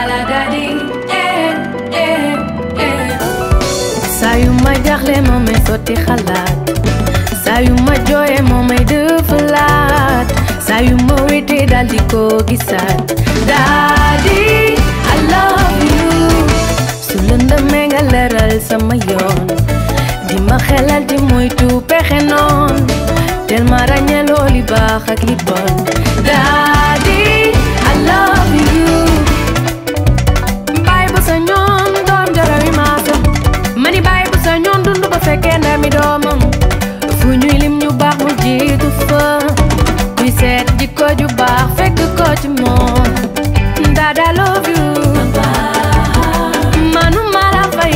yàlla dadi eh eh eh saa yu ma jaxle moo may sotti xalaat saa yu ma jooye moo may dëfalaat saa yu ma wéetee dal di ko gisaat Daddy I love you su lëndëmee nga leeral sama yoon di ma xelal di moytu pexe noon tel ma ràññee loo li baax ak li bon Daddy I love you baay bu sa ñoon doom jarawi maasam mani baay bu sa ñoon dund ba fekkee ndami doomam fu ñuy lim ñu baax mu jiitu fa kuy seet jikko ju baax fekk ko ci moom Dada love you manu mala fay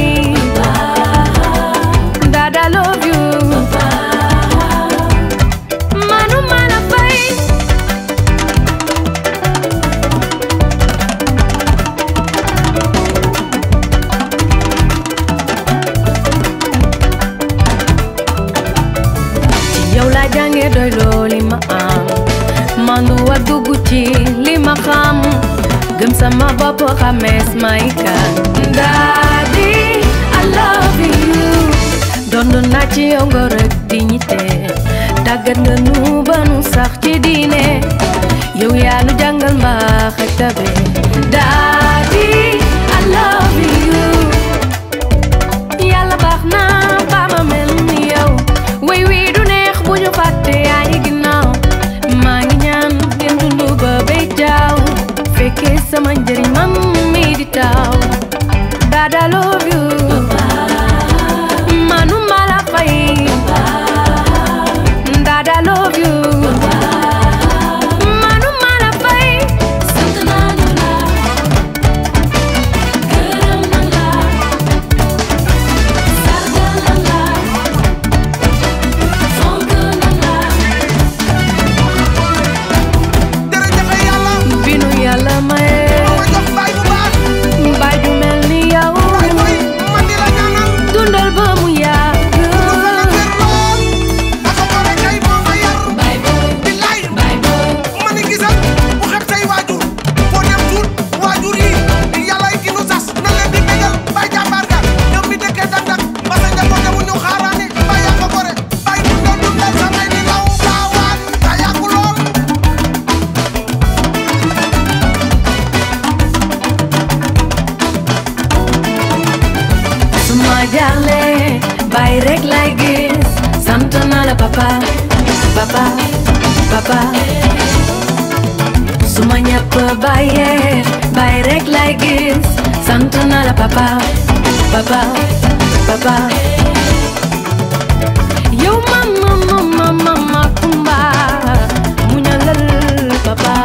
Dada love you manu mala fay ci yow laa jàngee doy loo li ma am mandu wa dugg ci li ma xam gëm sama bopp xamees may kan Daddy I love you dondu naa ci yow nga rek dignité tàggat nga nu ba nu sax ci diine yow yaa nu jàngal mbaax ak tabe Daddy I love you yàlla baax na ba ma mel ni yow way wii du neex bu ñu fàtte yaa ngi ginnaaw maa ngi ñaan ngeen dund ba bay jaaw fekkee sama njëriñ man mi di taaw Dada love you manu mala fay Dada love you manu mala fay sant nañu la gërëm na la sargal na la fonk na la jërëjëf yàlla binu yàlla maye ma jox baay bu baax baay ju mel ni yow baay booy man di la ñaanal dundal ba mu yàgg lu fa la kër lool aka gore kay moo ma yar bay boy billaay bay boy ma ni gisal bu xeb say waajur foo dem tuut waajur yi yàlla ki nu sas na leen di bégal bay jàmbaar ga ñoom mi dëkkee dak dak ba sa njaboot dewu ñu xaaraani bay aka gore bay dundal dundal samay di law baawaan ta yàggu lool suma jaaxle bàyyi rek lay gis sant naa la papa papa papa suma ñëpp bàyyee bàyyi rek lay gis sant naa la papa papa papa yow mama mama mama kumba mu ñalal papa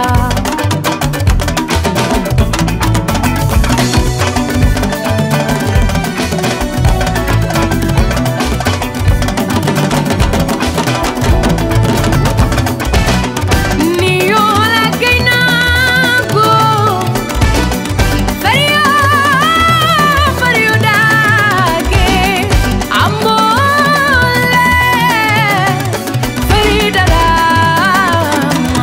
Ni yola kainago Fario Fario dage Amole Farida lama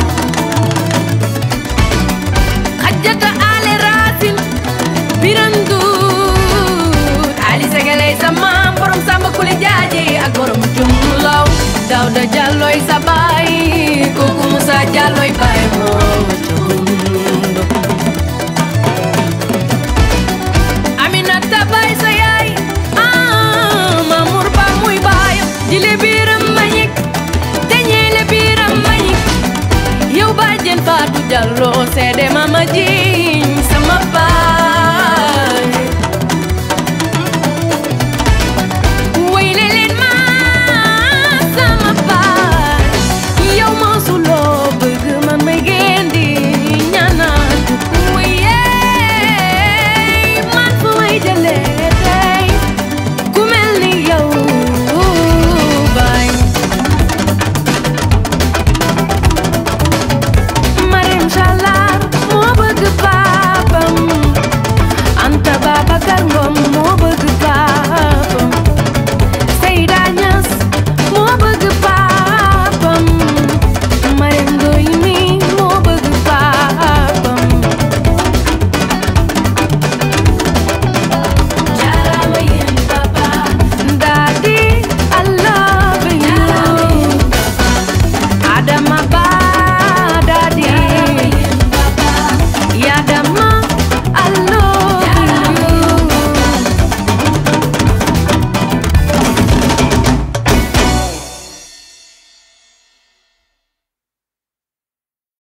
Khajjata ale rasin Birandu Ali segale sama borom samba kuli jaaji ak borom jumlaw Dawda Jalloy sa